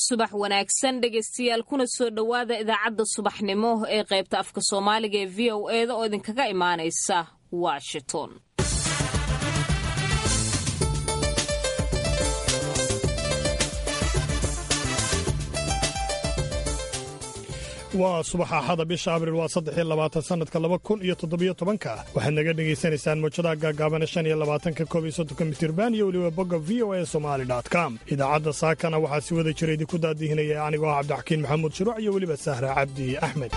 subax wanaagsan dhegaystayaal kuna soo dhowaada idaacadda subaxnimo ee qaybta afka soomaaliga ee v o eda oo idinkaga imaanaysa washington waa subax axada bisha abriil waa saddexiyo labaatan sannadka laba kun iyo toddobiyo tobanka waxaad naga dhegaysanaysaan mawjadaha gaagaabana shan iyo labaatanka koob iyo soddonka mitirban iyo weliba bogga v o a somali com idaacadda saakana waxaa si wada jira idinku daadihinaya anigoo ah cabdixakiin maxamuud shuruuc iyo weliba sahra cabdi axmed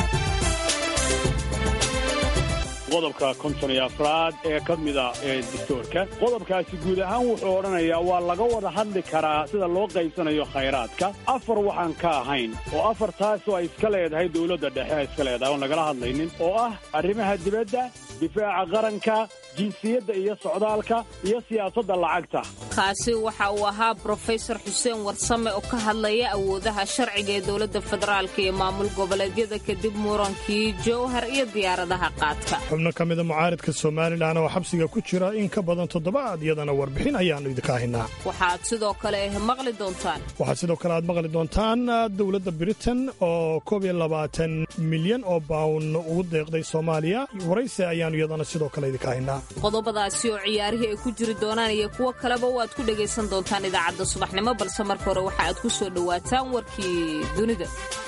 qodobka konton iyo afraad ee ka mida ee dictoorka qodobkaasi guud ahaan wuxuu odhanayaa waa laga wada hadli karaa sida loo qaybsanayo khayraadka afar waxaan ka ahayn oo afar taasoo ay iska leedahay dowladda dhexe ay iska leedahay oon lagala hadlaynin oo ah arrimaha dibadda difaaca qaranka jinsiyadda iyo socdaalka iyo siyaasadda lacagta kaasi waxa uu ahaa brofesor xuseen warsame oo ka hadlaya awoodaha sharciga ee dowladda federaalka iyo maamul goboleedyada kadib murankii jowhar iyo diyaaradaha qaadka xubno ka mida mucaaridka somalilan oo xabsiga ku jira in ka badan toddobaad iyadana warbixin ayaannu idinka haynaa waxaad sidoo kale maqli doontaan waxaad sidoo kale aad maqli doontaan dowladda britain oo koob iyo labaatan milyan oo bawn ugu deeqday soomaaliya waraysi ayaannu iyadana sidoo kale idinka haynaa qodobadaasi oo ciyaarihii ay ku jiri doonaan iyo kuwo kaleba waad ku dhegaysan doontaan idaacadda subaxnimo balse marka hore waxa aad ku soo dhowaataan warkii dunida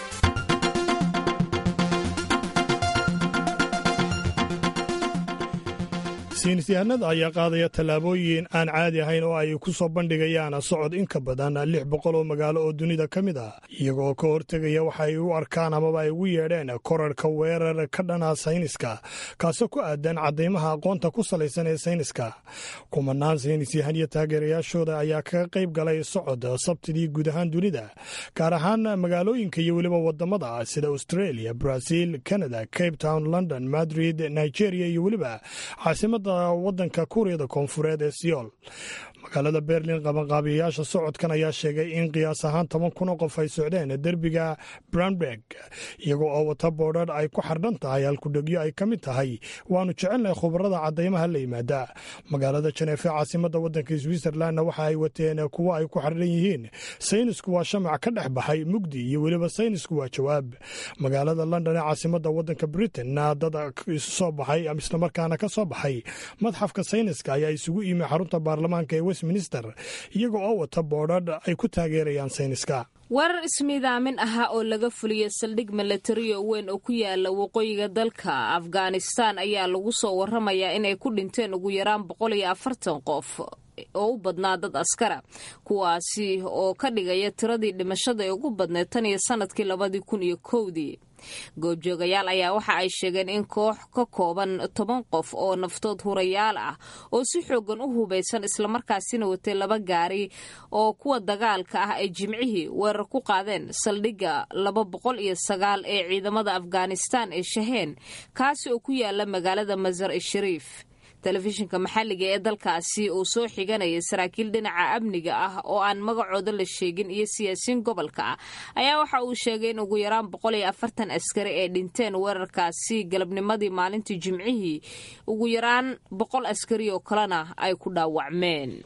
saynisyahanada ayaa qaadaya tallaabooyin aan caadi ahayn oo ay ku soo bandhigayaan socod in ka badan lix boqol oo magaalo oo dunida ka mid ah iyagoo ka hortegaya waxa ay u arkaan amaba ay ugu yeedheen korarka weerar ka dhana sayniska kaasoo ku aadan caddaymaha aqoonta ku salaysan ee sayniska kumanaan saynisyahan iyo taageerayaashooda ayaa kaga qayb galay socod sabtidii guud ahaan dunida gaar ahaan magaalooyinka iyo weliba wadamada sida australia brazil canada cape town london madrid nigeria iyo weliba caasimada wadanka kuuriyada koonfureed ee siyool magaalada berlin qabanqaabiyayaasha socodkan ayaa sheegay in qiyaas ahaan toban kun oo qof ay socdeen derbiga branberg iyagoo oo wata boodhar ay ku xardhan tahay halkudhegyo ay ka mid tahay waanu jecelnahay khubarada caddaymaha la yimaada magaalada janeefe caasimada wadanka switzerlandna waxa ay wateen kuwo ay ku xardhan yihiin saynisku waa shamac ka dhex baxay mugdi iyo weliba saynisku waa jawaab magaalada london ee caasimada wadanka britain-na dad isu soo baxay islamarkaana ka soo baxay madxafka sayniska ayaa isugu yimi xarunta baarlamaanka ee westminster iyaga oo wata boodhadh ay ku taageerayaan sayniska weerar ismiidaamin ahaa oo laga fuliyey saldhig milatariyo weyn oo ku yaala waqooyiga dalka afghanistan ayaa lagu soo waramayaa inay ku dhinteen ugu yaraan boqol iyo afartan qof oo u badnaa dad askara kuwaasi oo ka dhigaya tiradii dhimashada ee ugu badneed tan iyo sanadkii labadii kun iyo kowdii goobjoogayaal ayaa waxa ay sheegeen in koox ka kooban toban qof oo naftood hurayaal ah oo si xoogan u hubaysan islamarkaasina watay laba gaari oo kuwa dagaalka ah ay jimcihii weerar ku qaadeen saldhigga laba boqol iyo sagaal ee ciidamada afghanistan ee shaheen kaasi oo ku yaala magaalada masar e shariif telefishinka maxalliga ee dalkaasi uu soo xiganaya saraakiil dhinaca amniga ah oo aan magacooda la sheegin iyo siyaasiyiin gobolka ah ayaa waxa uu sheegay in ugu yaraan boqol iyo afartan askari ay dhinteen weerarkaasi galabnimadii maalintii jimcihii ugu yaraan boqol askari oo kalena ay ku dhaawacmeen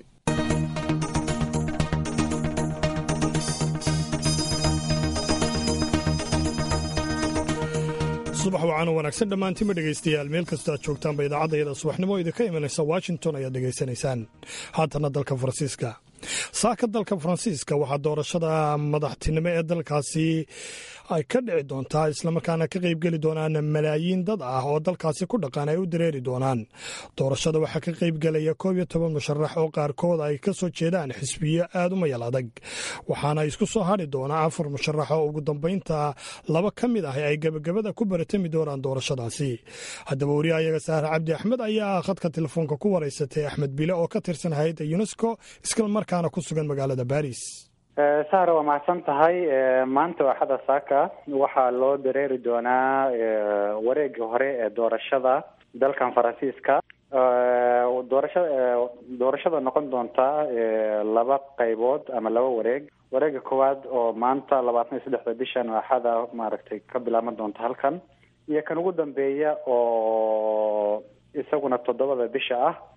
subax wacaano wanaagsan dhammaantima dhegaystayaal meel kasta aad joogtaanba idaacadda yada subaxnimo idinka imanaysa washington ayaad dhegaysanaysaan haatana dalka faransiiska saaka dalka faransiiska waxaa doorashada madaxtinimo ee dalkaasi ay ka dhici doontaa islamarkaana ka qaybgeli doonaan malaayiin dad ah oo dalkaasi ku dhaqan ay u dareeri doonaan doorashada waxaa ka qaybgelaya koob iyo toban musharax oo qaarkood ay ka soo jeedaan xisbiyo aad u mayal adag waxaana isku soo hadri doonaa afar musharax oo ugu dambaynta laba ka mid ah ay gebagabada ku baratami doonaan doorashadaasi haddaba wariyaha iyaga saahar cabdi axmed ayaa khadka telefoonka ku waraysatay axmed bile oo ka tirsan hay-adda unesco islamarkaana ku sugan magaalada baris sahra waa mahadsan tahay maanta axada saaka waxaa loo dareeri doonaa wareegii hore ee doorashada dalkan faransiiska doorashada doorashada noqon doonta laba qaybood ama laba wareeg wareega koowaad oo maanta labaatan iyo saddexda bishan axada maaragtay ka bilaaban doonta halkan iyo kan ugu dambeeya oo isaguna toddobada bisha ah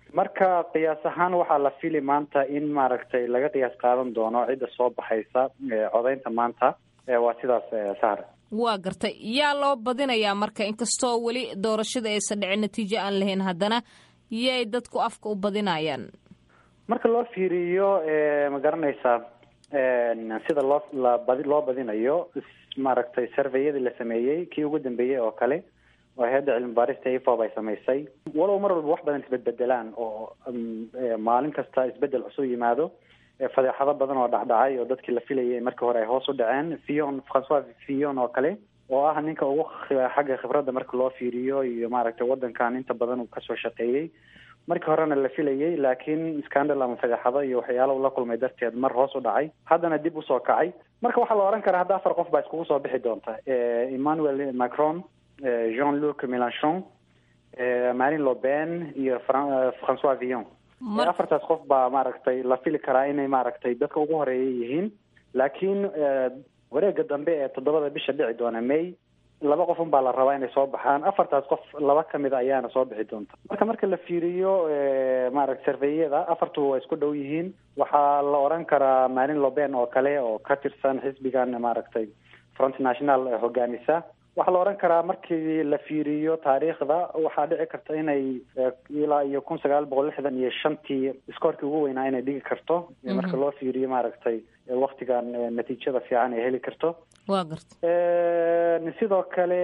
marka qiyaas ahaan waxaa la fili maanta in maaragtay laga qiyaas qaadan doono cidda soo baxaysa codaynta maanta waa sidaas sahar waa gartay yaa loo badinayaa marka inkastoo weli doorashada aysan dhicin natiijo aan lahayn haddana yay dadku afka u badinayaan marka loo fiiriyo ma garanaysaa sida loo labadi loo badinayo maaragtay surveyadii la sameeyey kii ugu dambeeyey oo kale oo hay-adda cilmi baarista ifob ay samaysay walow mar walba wax badan isbedbedelaan oo maalin kasta isbedel cusub yimaado fadeexado badan oo dhacdhacay oo dadkii la filayay markii hore ay hoos u dhaceen fion francois fion oo kale oo ah ninka ugu xagga khibradda marka loo fiiriyo iyo maaragtay waddankan inta badan uu kasoo shaqeeyey markii horena la filayay laakiin scandal ama fadeexado iyo waxyaala uu la kulmay darteed mar hoos u dhacay haddana dib usoo kacay marka waxaa la ohan karaa hadda afar qof baa iskugu soo bixi doonta emmanuel macron jean luc melanchon marine le pen iyo francois villon afartaas qof baa maaragtay la fili karaa inay maaragtay dadka ugu horeeya yihiin laakiin wareega dambe ee toddobada bisha dhici doona may laba qof un baa la rabaa inay soo baxaan afartaas qof laba kamid a ayaana soo bixi doonta marka marka la fiiriyo maaragta sarveyada afartu waa isku dhow yihiin waxaa la oran karaa marine le pen oo kale oo ka tirsan xisbigan maaragtay front national hogaamisa waxaa la oran karaa markii la fiiriyo taariikhda waxaa dhici karta inay ilaa iyo kun sagaal boqol lixdan iyo shantii iskoorkii ugu weynaa inay dhigi karto marka loo fiiriyo maaragtay waktigan natiijada fiican ay heli karto wa garta sidoo kale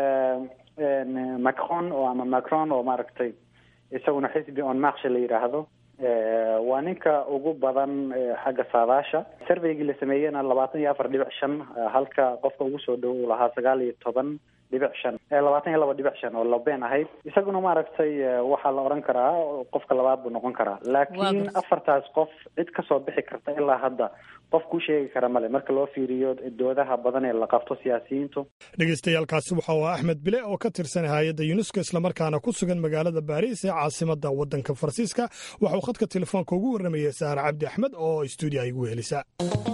macron oo ama macron oo maaragtay isaguna xisbi on marche la yidhaahdo waa ninka ugu badan xagga saadaasha surveygii la sameeyena labaatan iyo afar dhibic shan halka qofka ugu soo dhow uu lahaa sagaal iyo toban dhibic shan labaatan iyo laba dhibic shan oo labeen ahayd isaguna maaragtay waxaa la oran karaa qofka labaad buu noqon karaa laakiin afartaas qof cid kasoo bixi karta ilaa hadda qof kuu sheegi kara male marka loo fiiriyo doodaha badan ee la qabto siyaasiyiintu dhegeystayaaalkaasi waxa uu axmed bile oo ka tirsan hay-adda yunesko islamarkaana ku sugan magaalada baariis ee caasimada waddanka faransiiska waxa uu khadka telefoonka ugu warramayay saare cabdi axmed oo stuudiya igu helisa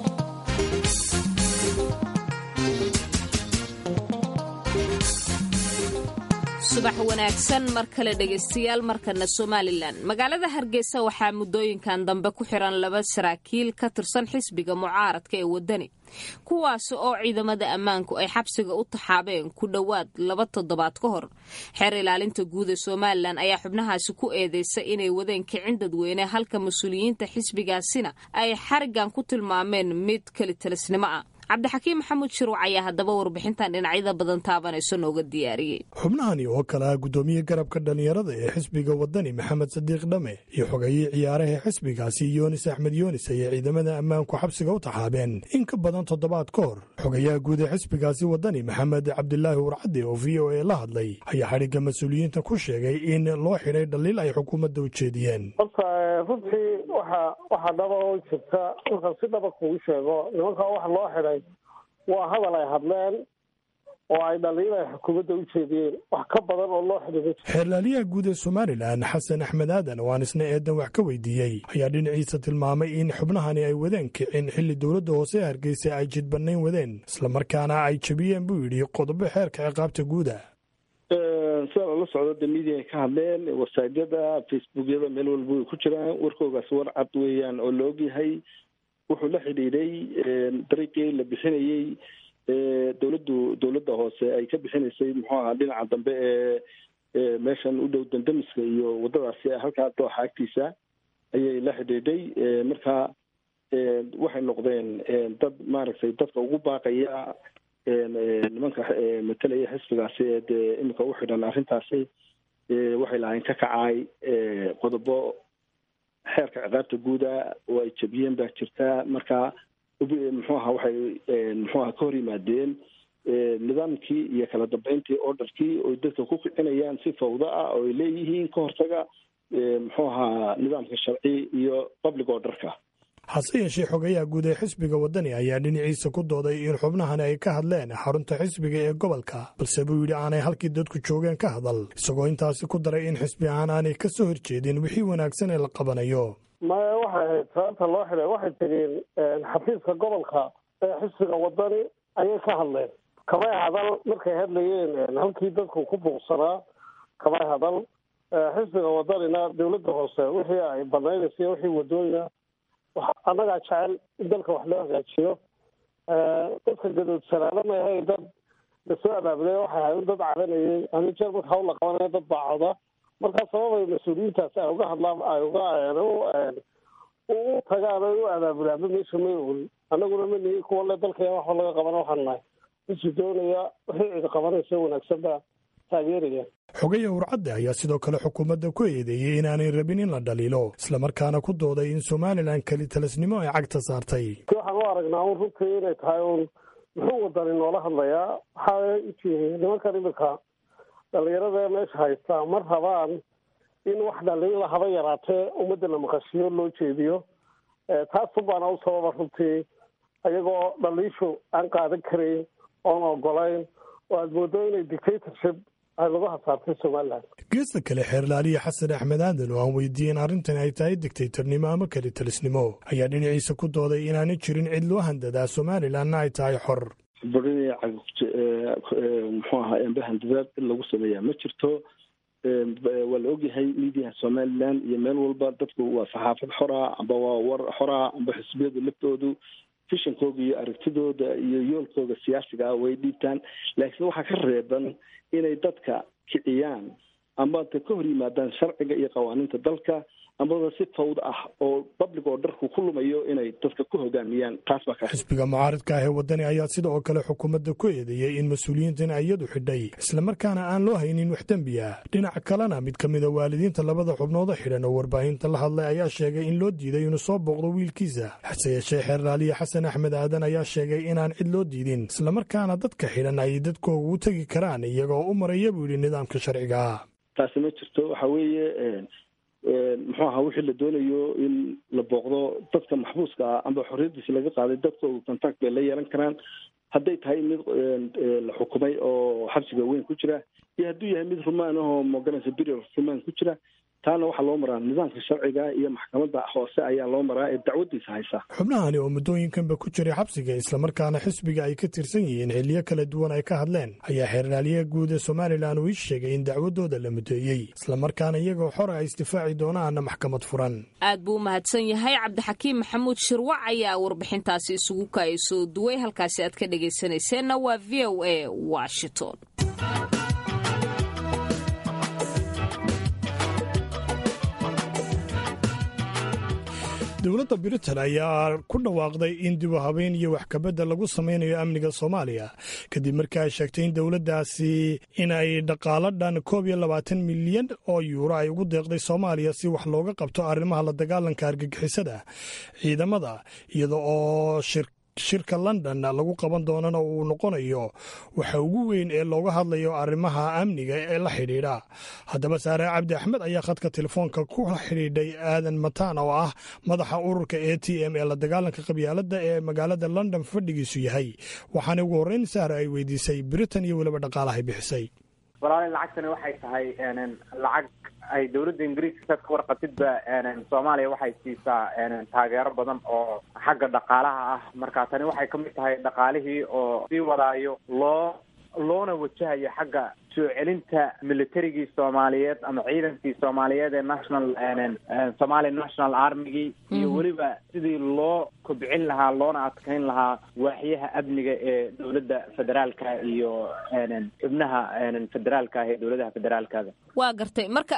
subax wanaagsan mar kale dhegaystayaal markana somalilan magaalada hargeysa waxaa muddooyinkan dambe ku xiran laba saraakiil ka tirsan xisbiga mucaaradka ee waddani kuwaas oo ciidamada ammaanku ay xabsiga u taxaabeen ku dhowaad laba toddobaad ka hor xeer ilaalinta guud ee somalilan ayaa xubnahaasi ku eedeysay inay wadeen kicin dadweyne halka mas-uuliyiinta xisbigaasina ay xarigan ku tilmaameen mid kelitalisnimo ah cabdixakiim maxamuud shiruuc ayaa haddaba warbixintan dhinacyada badan taabanayso nooga diyaariyey xubnahani oo kale ah guddoomiye garabka dhallinyarada ee xisbiga waddani maxamed sadiiq dhame iyo xogayii ciyaaraha xisbigaasi yoonis axmed yoonis ayay ciidamada ammaanku xabsiga u taxaabeen in ka badan toddobaad ka hor xogayaha guud ee xisbigaasi waddani maxamed cabdilaahi warcadde oo v o a la hadlay ayaa xadhigga mas-uuliyiinta ku sheegay in loo xidhay dhaliil ay xukuumadda u jeediyeen horta runtii waxa waxaa dhaba oo jirta markaan si dhaba kugu sheego nimankaa waxa loo xidhay waa hadal ay hadleen oo ay dhaliil ay xukuumadda u jeediyeen wax ka badan oo loo xidhiidho xeerlaaliyaha guud ee somalilan xasan axmed aadan oo aan isna eedan wax ka weydiiyey ayaa dhinaciisa tilmaamay in xubnahani ay wadeen kicin xilli dowladda hoose ee hargeysa ay jidbannayn wadeen islamarkaana ay jebiyeen buu yidhi qodobo xeerka ciqaabta guuda sida lala socdo de media ay ka hadleen wasaajada facebookyada meel walba way ku jiraan warkoogaas war cad weeyaan oo la ogyahay wuxuu la xidhiidhay dariiqii la bixinayey dowladdu dowladda hoose ay ka bixinaysay muxuu ahaa dhinaca dambe ee meeshan u dhow dandamiska iyo waddadaasi halkaa dooxa agtiisa ayay la xidhiidhay marka waxay noqdeen dad maaragtay dadka ugu baaqaya nimanka matalaya xisbigaasi ee dee iminka u xidhan arrintaasi waxay lahayn ka kacay qodobo xeerka ciqaabta guuda oo ay jebiyeen baa jirta marka muxuu aha waxay muxuu aha ka hor yimaadeen nidaamkii iyo kala dambeyntii orderkii oy dadka ku kicinayaan si fawda ah oo ay leeyihiin ka hortaga muxuu ahaa nidaamka sharci iyo public orderka hase yeeshee xogayaha guud ee xisbiga waddani ayaa dhinaciisa ku dooday in xubnahani ay ka hadleen xarunta xisbiga ee gobolka balse buu yidhi aanay halkii dadku joogeen ka hadal isagoo intaasi ku daray in xisbi ahaan aanay ka soo horjeedin wixii wanaagsan ee la qabanayo maya waxay ahayd sababta loo xidhay waxay tegeen xafiiska gobolka ee xisbiga waddani ayay ka hadleen kamay hadal markay hadlayeen halkii dadku ku buuqsanaa kamay hadal xisbiga wadanina dawladda hoose wixii ay banaynaysa iyo wixii wadooyina annagaa jecel in dalka wax loo hagaajiyo dadka gadoodsanaana ma ahayn dad lasoo abaabulay waxay ahayd dad cabanayay ani jeer marka hawl la qabanaya dad baa coda markaa sababay mas-uuliyiintaas ay uga hadlaan ay uga u tagaan ay u abaabulaanba meesha may oolin annaguna ma nihi kuwa le dalkaya waxba laga qabana waxaan nahay misi doonaya wixii cidi qabanaysa wanaagsan baa taageeraya xogaya urcadde ayaa sidoo kale xukuumadda ku eedeeyey inaanay rabin in la dhaliilo islamarkaana ku dooday in somalilan keli talisnimo ay cagta saartay waxaan u aragnaa un runtii inay tahay un muxuu wadani noola hadlayaa waxaa nimankan iminka dhalinyarada meesha haystaa ma rabaan in wax dhaliila haba yaraatee ummadda la maqashiyo loo jeediyo taasun baana u sababa runtii ayagoo dhaliishu aan qaadan karayn oon ogolayn oo aada moodo inay dictatorship geesta kale xeerlaaliye xasan axmed aadan oo aan weydiiyeen arrintan ay tahay dictaytornimo ama keli talisnimo ayaa dhinaciisa ku dooday inaanay jirin cid loo handadaa somalilanna ay tahay xor muxuu ahaa embe handadaad in lagu sameeyaa ma jirto waa la ogyahay miidiyaha somalilan iyo meel walba dadku waa saxaafad xora amba waa war xora amba xisbiyadu laftoodu fishankooga iyo aragtidooda iyo yoolkooda siyaasiga ah way dhiibtaan laakiin waxaa ka reeban inay dadka kiciyaan amba ta ka hor yimaadaan sharciga iyo qawaaniinta dalka ambaba si fawd ah oo public oo dharku ku lumayo inay dadka ku hogaamiyaan taas baa xisbiga mucaaridka ah ee wadani ayaa sida oo kale xukuumadda ku eedeeyey in mas-uuliyiintan iyadu xidhay islamarkaana aan loo haynin wax dembi ah dhinaca kalena mid ka mida waalidiinta labada xubnooda xidhan oo warbaahinta la hadlay ayaa sheegay in loo diiday inuu soo booqdo wiilkiisa hase yeeshee xeerlaaliye xasan axmed aadan ayaa sheegay inaan cid loo diidin islamarkaana dadka xidhan ay dadkooga u tegi karaan iyagoo u maraya buu yidhi nidaamka sharciga taasi ma jirto waxa weeye muxuu ahaa wixii la doonayo in la booqdo dadka maxbuuska ah amba xorriyadiisi laga qaaday dadkooda contact bay la yeelan karaan hadday tahay mid la xukumay oo xabsiga weyn ku jira iyo hadduu yahay mid rumaan ahoo moganaysa berial rumaan ku jira taana waxaa loo maraa nidaamka sharciga iyo maxkamadda hoose ayaa loo maraa ee dacwadiisa haysa xubnahani oo muddooyinkanba ku jiray xabsiga islamarkaana xisbiga ay ka tirsan yihiin xiliyo kala duwan ay ka hadleen ayaa xeerlaaliyaha guud ee somalilan uu ii sheegay in dacwadooda la mudeeyey islamarkaana iyagoo xora ay isdifaaci doonaana maxkamad furan aad buu u mahadsan yahay cabdixakiim maxamuud shirwac ayaa warbixintaasi isugu kaay soo duway halkaasi aad ka dhegaysanayseena waa v o a washington dowladda britain ayaa ku dhawaaqday in dib u habeyn iyo waxkabadda lagu samaynayo amniga soomaaliya kadib markii ay sheegtay in dowladdaasi in ay dhaqaalo dhan koob iyo labaatan milyan oo yuuro ay ugu deeqday soomaaliya si wax looga qabto arrimaha la dagaalanka argagixisada ciidamada iyada oo shir shirka london lagu qaban doonana uu noqonayo waxa ugu weyn ee looga hadlayo arrimaha amniga ee la xidhiidha haddaba saare cabdi axmed ayaa khadka telefoonka ku xidhiidhay aadan mataan oo ah madaxa ururka a t m ee la dagaalanka qabyaaladda ee magaalada london fadhigiisu yahay waxaana ugu horreyn saare ay weydiisay britain iyo weliba dhaqaalahay bixisay walaali lacagtani waxay tahay lacag ay dawladda ingiriiska saad ka warqatidba soomaaliya waxay siisaa taageero badan oo xagga dhaqaalaha ah marka tani waxay kamid tahay dhaqaalihii oo sii wadaayo loo loona wajahayo xagga soo celinta militarigii soomaaliyeed ama ciidankii soomaaliyeed ee national somali national armigii iyo weliba sidii loo kobcin lahaa loona adkeyn lahaa waaxyaha amniga ee dowladda federaalka iyo xubnaha federaalka ah ee dowladaha federaalkada waa gartay marka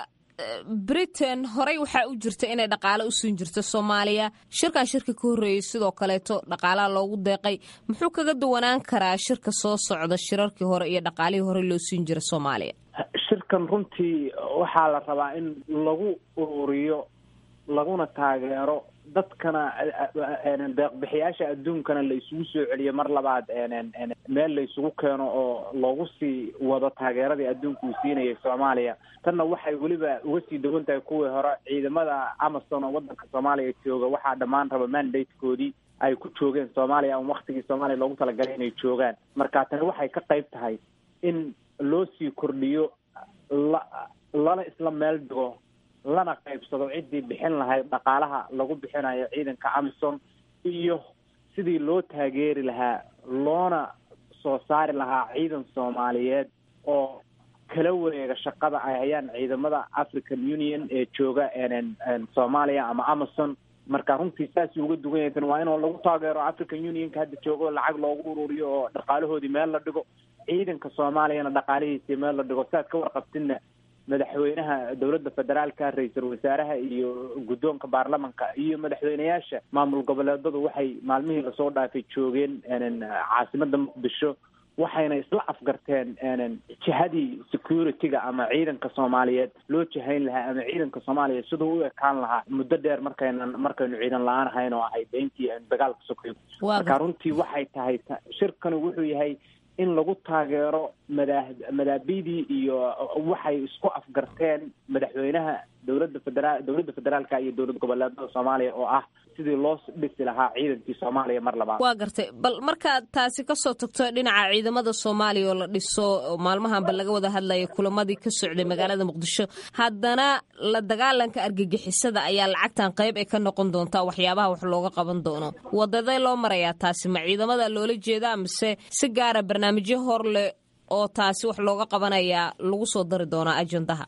britain horey waxaa u jirta inay dhaqaale u siin jirto soomaaliya shirkaa shirka ka horreeyey sidoo kaleeto dhaqaalaha loogu deeqay muxuu kaga duwanaan karaa shirka soo socda shirarkii hore iyo dhaqaalihii hore loo siin jira soomaaliya shirkan runtii waxaa la rabaa in lagu ururiyo laguna taageero dadkana deeqbixiyaasha adduunkana la isugu soo celiyo mar labaad meel la isugu keeno oo loogu sii wado taageeradii adduunka uu siinayay soomaaliya tanna waxay weliba uga sii duwan tahay kuwii hore ciidamada amazon oo wadanka soomaaliya jooga waxaa dhammaan raba mandatekoodii ay ku joogeen soomaaliya ama waktigii soomaaliya loogu talagalay inay joogaan marka tani waxay ka qayb tahay in loo sii kordhiyo la lana isla meel dhigo lana qaybsado ciddii bixin lahayd dhaqaalaha lagu bixinayo ciidanka amison iyo sidii loo taageeri lahaa loona soo saari lahaa ciidan soomaaliyeed oo kala wareega shaqada ay hayaan ciidamada african union ee jooga soomaaliya ama amazon marka runtii saasuu uga dugan yahay waa inuu lagu taageero african unionka hadda joogo lacag loogu ururiyo oo dhaqaalahoodii meel la dhigo ciidanka soomaaliyana dhaqaalihiisii meel la dhigo saad ka warqabtidna madaxweynaha dowladda federaalka ra-iisul wasaaraha iyo guddoonka baarlamanka iyo madaxweyneyaasha maamul goboleedadu waxay maalmihii lasoo dhaafay joogeen caasimada muqdisho waxayna isla afgarteen jihadii security-ga ama ciidanka soomaaliyeed loo jihayn lahaa ama ciidanka soomaaliya siduu u ekaan lahaa muddo dheer markaynan markaynu ciidan la-aan ahayn oo ahayd beentii aynu dagaalka sokayn marka runtii waxay tahay shirkani wuxuu yahay in lagu taageero madaa madaabidii iyo waxay isku afgarteen madaxweynaha dowladda federaal dowladda federaalka iyo dowlad goboleedada soomaaliya oo ah sidii loo dhisi lahaa ciidankii soomaaliya mar labaad waa gartay bal markaad taasi kasoo tagto dhinaca ciidamada soomaaliya oo la dhiso maalmahanba laga wada hadlaya kulamadii ka socday magaalada muqdisho haddana la dagaalanka argagixisada ayaa lacagtan qayb ay ka noqon doontaa waxyaabaha wax looga qaban doono wadadee loo marayaa taasi ma ciidamada loola jeeda mise si gaara barnaamijyo hor leh oo taasi wax looga qabanayaa lagu soo dari doonaa ajendaha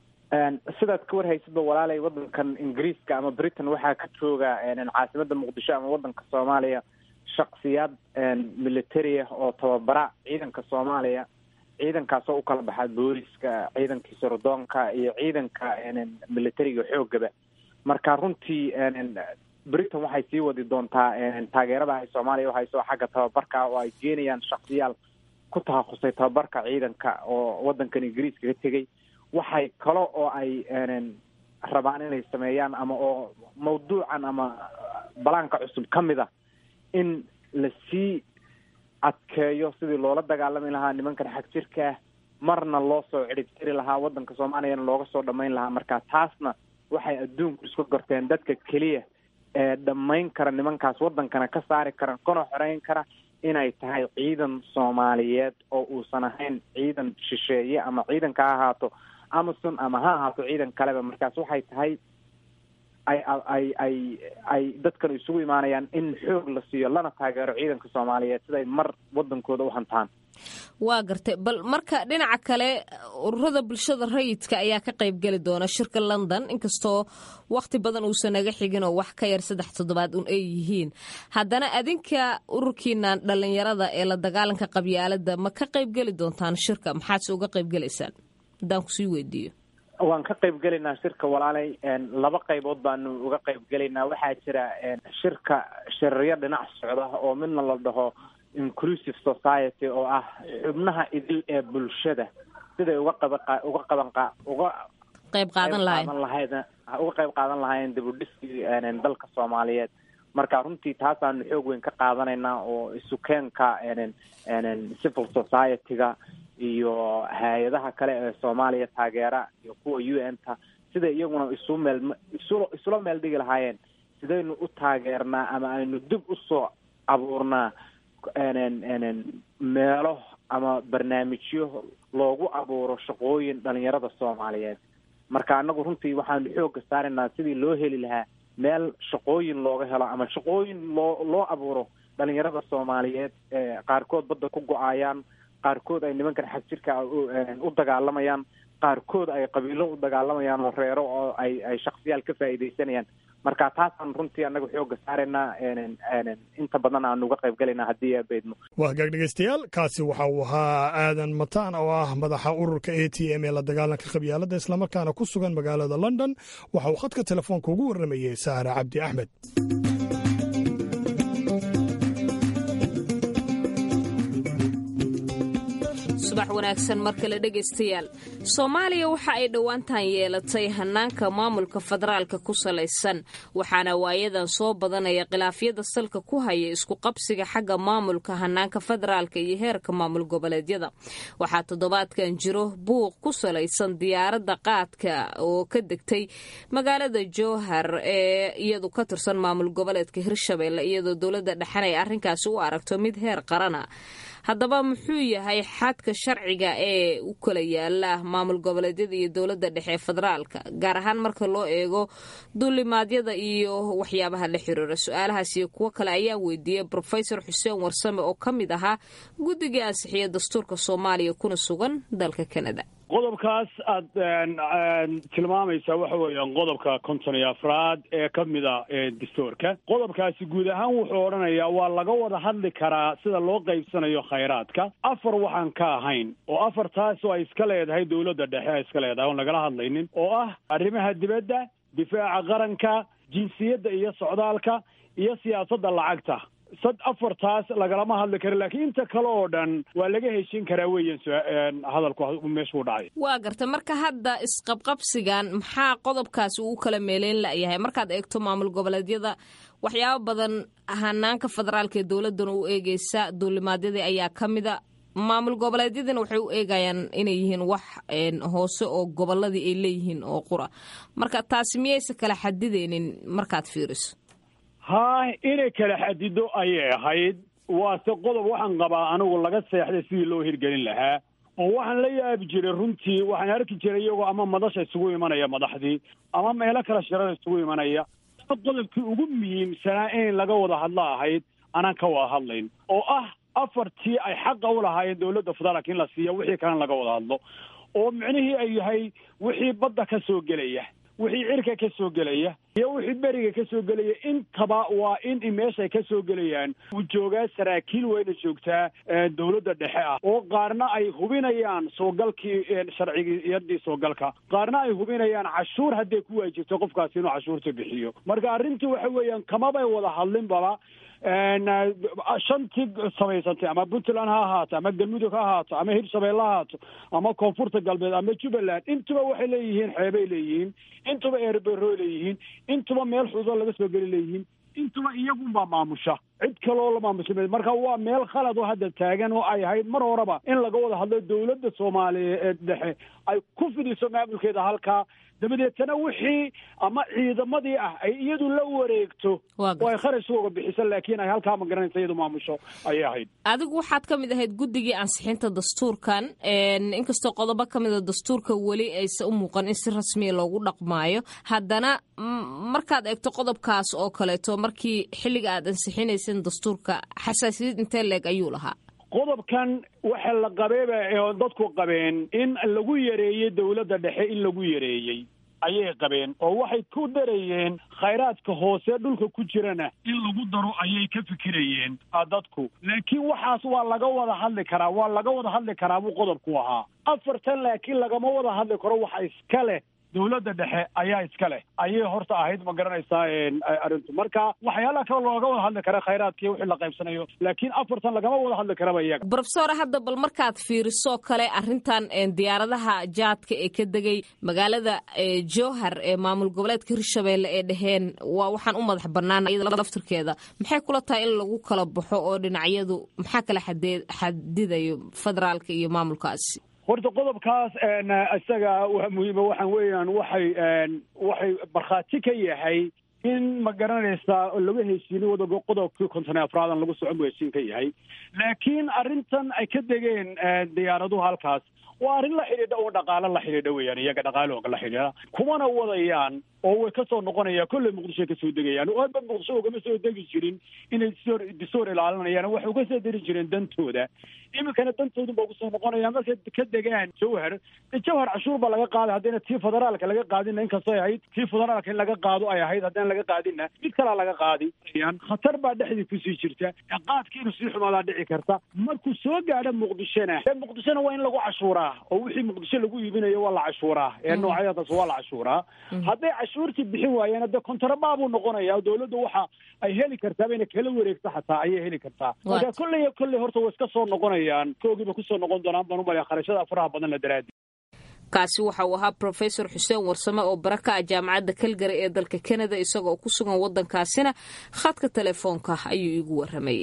sidaad ka warhaysadba walaalay wadankan ingiriiska ama britain waxaa ka jooga caasimada muqdisho ama wadanka soomaaliya shaksiyaad military ah oo tababara ciidanka soomaaliya ciidankaasoo u kala baxa booliska ciidankii sirdoonka iyo ciidanka militariga xoogaba marka runtii britain waxay sii wadi doontaa taageerada ay soomaaliya uhayso xagga tababarka oo ay geenayaan shaksiyaal ku takhasusay tababarka ciidanka oo wadankan ingiriiska ka tegay waxay kale oo ay rabaan inay sameeyaan ama oo mawduucan ama balaanka cusub ka mid a in lasii adkeeyo sidii loola dagaalami lahaa nimankan xag jirka ah marna loo soo cidhibtiri lahaa wadanka soomaaliyana looga soo dhamayn lahaa marka taasna waxay adduunku isku gorteen dadka keliya ee dhammayn kara nimankaas wadankana ka saari kara kana xoreyn kara inay tahay ciidan soomaaliyeed oo uusan ahayn ciidan shisheeye ama ciidanka ha ahaato amazon ama ha ahaato ciidan kaleba markaas waxay tahay ay ay ay ay dadkan isugu imaanayaan in xoog la siiyo lana taageero ciidanka soomaaliyeed siday mar wadankooda u hantaan waa gartay bal marka dhinaca kale ururada bulshada rayidka ayaa ka qaybgeli doona shirka london inkastoo wakhti badan uusan naga xigin oo wax ka yar saddex toddobaad un ay yihiin haddana adinka ururkiinan dhallinyarada ee la dagaalanka qabyaalada ma ka qaybgeli doontaan shirka maxaadse uga qaybgelaysaan haddaan kusii weydiiyo waan ka qayb gelaynaa shirka walaalay laba qaybood baanu uga qayb gelaynaa waxaa jira shirka shiraryo dhinac socda oo midna la dhaho inclusive society oo ah xubnaha idil ee bulshada siday uga qaba uga qaban uga qayb qaadan lahayn lahayd uga qayb qaadan lahaayeen dibudhiskii dalka soomaaliyeed marka runtii taasaanu xoog weyn ka qaadanaynaa oo isukeenka civil society-ga iyo hay-adaha kale ee soomaaliya taageera iyo kuwa u n ta siday iyaguna isu meel isu isula meel dhigi lahaayeen sidaynu u taageernaa ama aynu dib usoo abuurnaa meelo ama barnaamijyo loogu abuuro shaqooyin dhalinyarada soomaaliyeed marka anagu runtii waxaanu xoogga saaraynaa sidii loo heli lahaa meel shaqooyin looga helo ama shaqooyin loo loo abuuro dhalinyarada soomaaliyeed ee qaarkood badda ku go-ayaan qaarkood ay nimankan xag jirka u dagaalamayaan qaarkood ay qabiilo u dagaalamayaan oo reero oo ay ay shaksiyaal ka faa'iidaysanayaan marka taasaan runtii anagu xoogga saaraynaa inta badan aanu uga qayb galaynaa haddii abeydmo waa hagaag dhegaystayaal kaasi waxa uu ahaa aadan mataan oo ah madaxa ururka a t m ee la dagaalanka qabyaalada islamarkaana ku sugan magaalada london waxa uu khadka telefoonka ugu warramayey saare cabdi axmed subax wanaagsan mar kale dhegaystayaal soomaaliya waxa ay dhowaantan yeelatay hanaanka maamulka federaalka ku salaysan waxaana waayadan soo badanaya khilaafyada salka ku haya isku qabsiga xagga maamulka hanaanka federaalka iyo heerka maamul goboleedyada waxaa toddobaadkan jiro buuq ku salaysan diyaaradda qaadka oo ka degtay magaalada jowhar ee iyadu ka tirsan maamul goboleedka hirshabelle iyadoo dowladda dhexan ay arrinkaasi u aragto mid heer qarana haddaba muxuu yahay xadka sharciga ee u kala yaala maamul goboleedyada iyo dowladda dhexe ee federaalka gaar ahaan marka loo eego duulimaadyada iyo waxyaabaha la xiriira su-aalahaas iyo kuwo kale ayaa weydiiyey rofesor xuseen warsame oo ka mid ahaa guddigii ansixiya dastuurka soomaaliya kuna sugan dalka kanada qodobkaas aad tilmaamaysaa waxa weeyaan qodobka konton iyo afraad ee ka mida dastuurka qodobkaasi guud ahaan wuxuu odhanayaa waa laga wada hadli karaa sida loo qaybsanayo khayraadka afar waxaan ka ahayn oo afartaas oo ay iska leedahay dowladda dhexe ay iska leedahay oon lagala hadlaynin oo ah arrimaha dibadda difaaca qaranka jinsiyadda iyo socdaalka iyo siyaasadda lacagta sad afartaas lagalama hadli karo laakiin inta kale oo dhan waa laga heshin karaa weeyaan hadalku meeshuu dhacay waa garta marka hadda isqabqabsigan maxaa qodobkaasi uu kala meeleyn layahay markaad eegto maamul goboleedyada waxyaabo badan hanaanka federaalka ee dowladana u eegeysa duulimaadyadii ayaa ka mida maamul goboleedyadina waxay u eegayaan inay yihiin wax hoose oo goboladii ay leeyihiin oo qura marka taasi miyaysa kala xadideynin markaad fiiriso haa inay kala xadido ayay ahayd waase qodob waxaan qabaa anigu laga seexday sidii loo hirgelin lahaa oo waxaan la yaabi jiray runtii waxaan arki jiray iyagoo ama madasha isugu imanaya madaxdii ama meelo kale shirada isugu imanaya qodobkii ugu muhiimsanaa in laga wada hadlo ahayd anaan ka wada hadlayn oo ah afartii ay xaqa u lahaayeen dowladda federaalka in la siiya wixii kalena laga wada hadlo oo micnihii ay yahay wixii badda ka soo gelaya wixii cirka ka soo gelaya iyo wixii beriga ka soo gelaya intaba waa in meeshay ka soo gelayaan uu joogaa saraakiil weyna joogtaa dowladda dhexe ah oo qaarna ay hubinayaan soogalkii sharcigiyadii soogalka qaarna ay hubinayaan cashuur hadday ku waajibto qofkaasi inuu cashuurta bixiyo marka arrintii waxa weeyaan kamabay wada hadlinbaba shantii samaysantay ama puntland ha ahaato ama galmudug ha ahaato ama hirshabeelle ha ahaato ama koonfurta galbeed ama jubbaland intuba waxay leeyihiin xeebay leeyihiin intuba eerberoy leeyihiin intuba meel xududo laga soo geli leeyihiin intuba iyagunbaa maamusha cid kaloo la maamusha marka waa meel khalad oo hadda taagan oo ay ahayd mar horeba in laga wada hadlo dowladda soomaaliya ee dhexe ay ku fidiso maamulkeeda halkaa dabadeetana wixii ama ciidamadii ah ay iyadu la wareegto oo ay kharash uga bixiso laakiin ay halkaa ma garanaysa iyadu maamusho ayay ahayd adigu waxaad ka mid ahayd guddigii ansixinta dastuurkan inkastoo qodobo ka mida dastuurka weli aysa u muuqan in si rasmiya loogu dhaqmaayo haddana markaad eegto qodobkaas oo kaleeto markii xilliga aad ansixinaysan dastuurka xasaasiyad intee leeg ayuu lahaa qodobkan waxa la qabeeba oo dadku qabeen in lagu yareeyey dowladda dhexe in lagu yareeyey ayay qabeen oo waxay ku darayeen khayraadka hoose dhulka ku jirana in lagu daro ayay ka fikirayeen dadku laakiin waxaas waa laga wada hadli karaa waa laga wada hadli karaa buu qodobku ahaa afartan laakiin lagama wada hadli karo waxa iska leh dowladda dhexe ayaa iska leh ayay horta ahayd ma garanaysaa arrintu marka waxyaalaha kale looga wada hadli kara khayraadkii wixii la qaybsanayo laakiin afartan lagama wada hadli karaba iyaga brofesor hadda bal markaad fiiriso kale arrintan diyaaradaha jaadka ee ka degay magaalada jowhar ee maamul goboleedka hirshabeelle ee dheheen waa waxaan u madax bannaan iyada laftirkeeda maxay kula tahay in lagu kala baxo oo dhinacyadu maxaa kala xadee xadidayo federaalka iyo maamulkaasi horta qodobkaas isaga waa muhiima waxaan weeyaan waxay waxay markhaati ka yahay in ma garanaysaa laga heshiinin wadago qodobkii konton afraadan lagu socon buu heshiin ka yahay laakiin arrintan ay ka degeen diyaaraduhu halkaas waa arrin la xidhiidha oo dhaqaalo la xidhiidha weeyaan iyaga dhaqaalooga la xidhiidha kumana wadayaan oo way ka soo noqonayaan kolley muqdishoy ka soo degayaan oo aadba muqdisho ugama soo degi jirin inay disoor disoor ilaalinayaan waxay uga soo deri jireen dantooda iminkana dantoodun ba ugu soo noqonayaan markay ka degaan jawhar jawhar cashuur baa laga qaaday haddayna tii federaalka laga qaadina inkastoo ay ahayd tii federaalka in laga qaado ay ahayd haddana laga qaadina mid kalaa laga qaadi khatar baa dhexdii kusii jirta qaadkii inuu sii xumaadaa dhici karta markuu soo gaadho muqdishona muqdishona waa in lagu cashuuraa oo wixii muqdisho lagu iibinayo waa la cashuuraa ee noocyadaas waa la cashuuraa hadday cashuurtii bixin waayeen hadde kontarabaa buu noqonaya oo dowladda waxa ay heli kartaa bayna kala wareegto xataa ayay heli kartaa marka kolley kolley horta way iska soo noqonayaan koogiiba kusoo noqon doonaan baan umalaya kharashada faraha badan la daraadi kaasi waxa uu ahaa brofesor xuseen warsame oo bara ka ah jaamacadda kalgari ee dalka kanada isagoo ku sugan waddankaasina khadka telefoonka ayuu iigu warramayey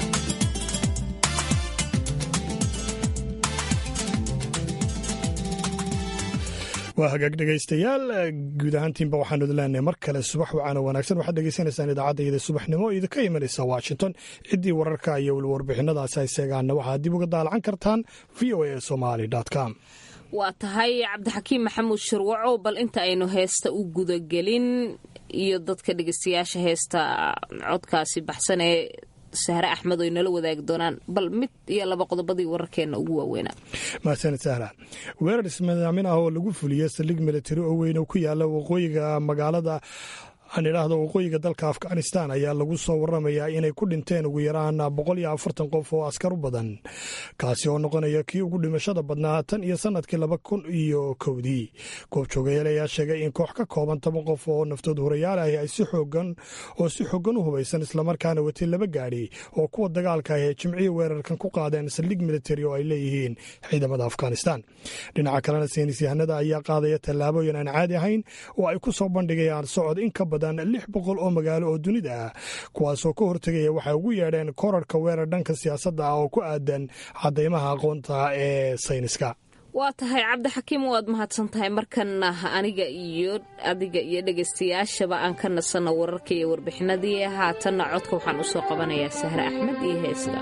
waa hagaag dhegaystayaal guud ahaantiinba waxaanu idin leenahay mar kale subax wacaana wanaagsan waxaad dhegaysanaysaan idaacadda iyada subaxnimo idinka imanaysa washington ciddii wararka iyo weli warbixinadaasi ay seegaanna waxaad dib uga daalacan kartaan v o a somali com waa tahay cabdixakiim maxamuud shirwaco bal inta aynu heesta u gudagelin iyo dadka dhegeystayaasha heesta codkaasi baxsan ee sahre axmed oy nala wadaagi doonaan bal mid iyo laba qodobadii wararkeenna ugu waaweynaa mahadsanid sahra weerar ismadaamin ah oo lagu fuliyey saldhig militari oo weyn oo ku yaala waqooyiga magaalada aan idhaahdo waqooyiga dalka afghanistan ayaa lagu soo waramayaa inay ku dhinteen ugu yaraan boqol iyo afartan qof oo askar u badan kaasi oo noqonaya kii ugu dhimashada badnaa tan iyo sanadkii laba kun iyo kowdii goobjoogayaal ayaa sheegay in koox ka kooban toban qof oo naftood horayaal ahi ay si xoogan oo si xoogan u hubaysan islamarkaana watay laba gaadhi oo kuwa dagaalka ah ee jimciya weerarkan ku qaadeen saldhig militari oo ay leeyihiin ciidamada afghanistan dhinaca kalena saynis yahanada ayaa qaadaya tallaabooyin aan caadi ahayn oo ay ku soo bandhigayaan socod in ka badan lix boqol oo magaalo oo dunida ah kuwaasoo ka hortegaya waxay ugu yeedheen korarka weerar dhanka siyaasadda ah oo ku aadan cadaymaha aqoonta ee sayniska waa tahay cabdixakiim waad mahadsan tahay markana aniga iyo adiga iyo dhegaystayaashaba aan ka nasanno wararka iyo warbixinadii haatanna codka waxaan usoo qabanayaa sahre axmed iyo heesta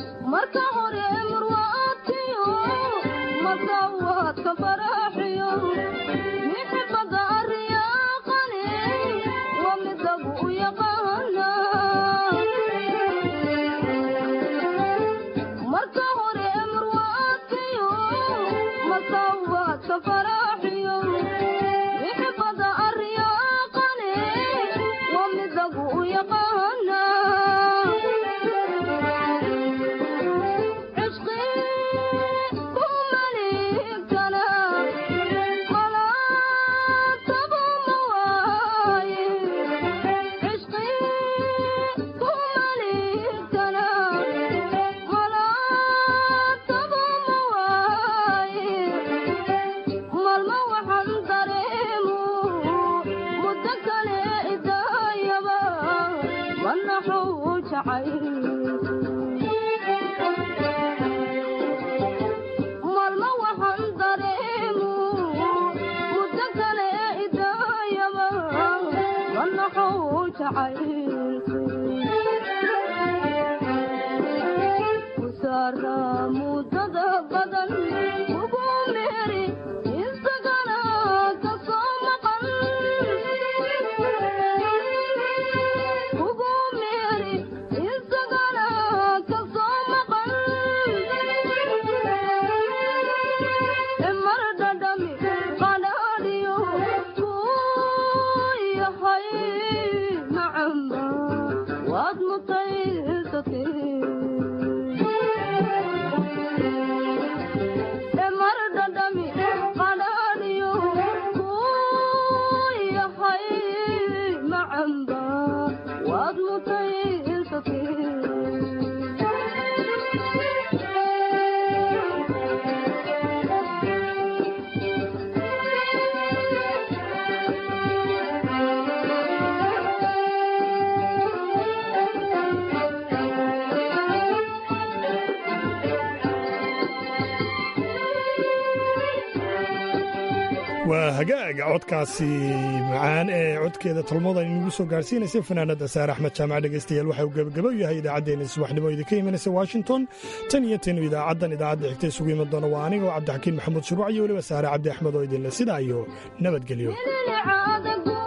waa hagaaga codkaasi macaan ee codkeeda tolmooda inagu soo gaarsiinaysa fanaanada saare axmed jaamac dhegaystayaal waxa uu gebagabo yahay idaacaddeenna subaxnimo idinka imanaysa washington tan iyo tanu idaacaddan idaacadda xigta isugu iman doona waa anigoo cabdixakiin maxamuud shuruuc iyo weliba saare cabdi axmed oo idinle sidaa iyo nabadgelyo